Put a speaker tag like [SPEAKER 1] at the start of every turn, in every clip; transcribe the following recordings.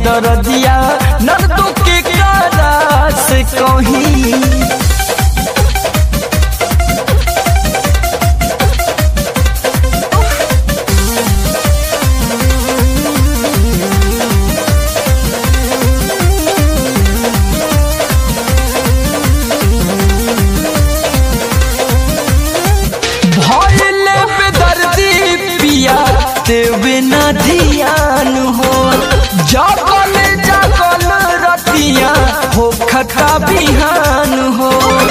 [SPEAKER 1] दरदिया नंदू के कारा से कहीं भइले बेदर्दी पिया देवे ना ध्यान हो जागल जागल रतिया हो खता बिहान हो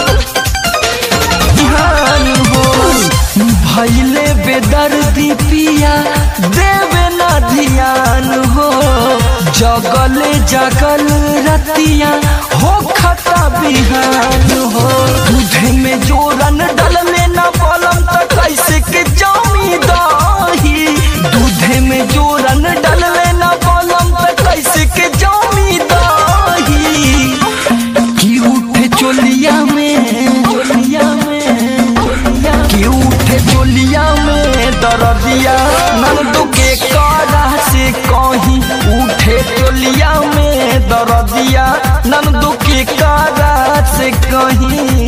[SPEAKER 1] बिहान हो भइले बेदर्दी पिया देवे ना ध्यान हो जगल जगल रतिया हो खता बिहान हो दूधे में जोरन डलले ना बलम त कैसे के जामी दाही दूधे में जोरन डलले ना बलम त कैसे के जामी दाही की उठे चोलिया में चोलिया में की उठे चोलिया में दरदिया नंदू के कारा से कहीं उठे चोलिया में दरदिया नंदू के कारा से कहीं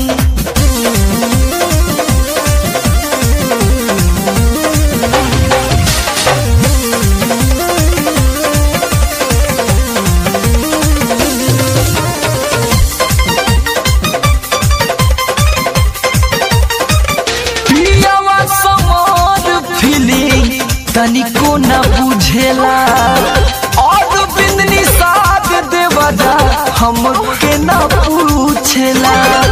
[SPEAKER 1] पियावा समार फीलिंग तनिको न बुझेला और बिंदनी साथ देवदा हमके न पूछेला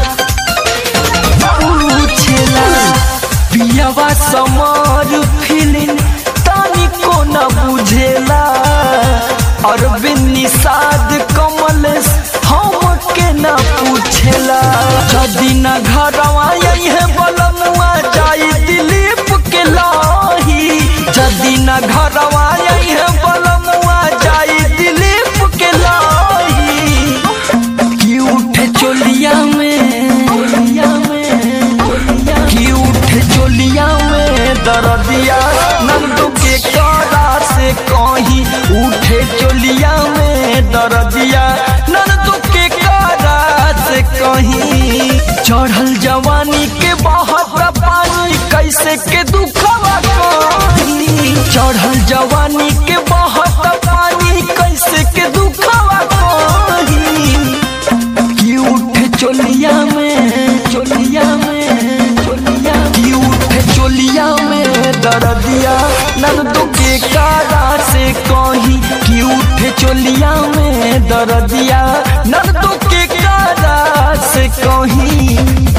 [SPEAKER 1] पूछेला पियावा समार फीलिंग तनिको न बुझेला और बिन्नी साध कमल हमके न पूछेला जदी न घरवा यही है बलमुआ जाई दिलीप के लाही जदी न घरवा यही है बलमुआ जाई दिलीप के लाही की उठे चोलिया में चोलिया में की उठे चोलिया में दरदिया नंदू के कारा से कहीं उठे चोलिया में दरदिया नंदू के कारा से कहीं चढ़ल जवानी के बहत पानी कैसे के दुखवा कहीं चढ़ल जवानी के बहत पानी कैसे के दुखवा कहीं की उठे चोलिया में चोलिया में चोलिया की उठे चोलिया में दरदिया नंदू के कारा से कहीं की उठे चोलिया में दरदिया नंदू के कारा से कहीं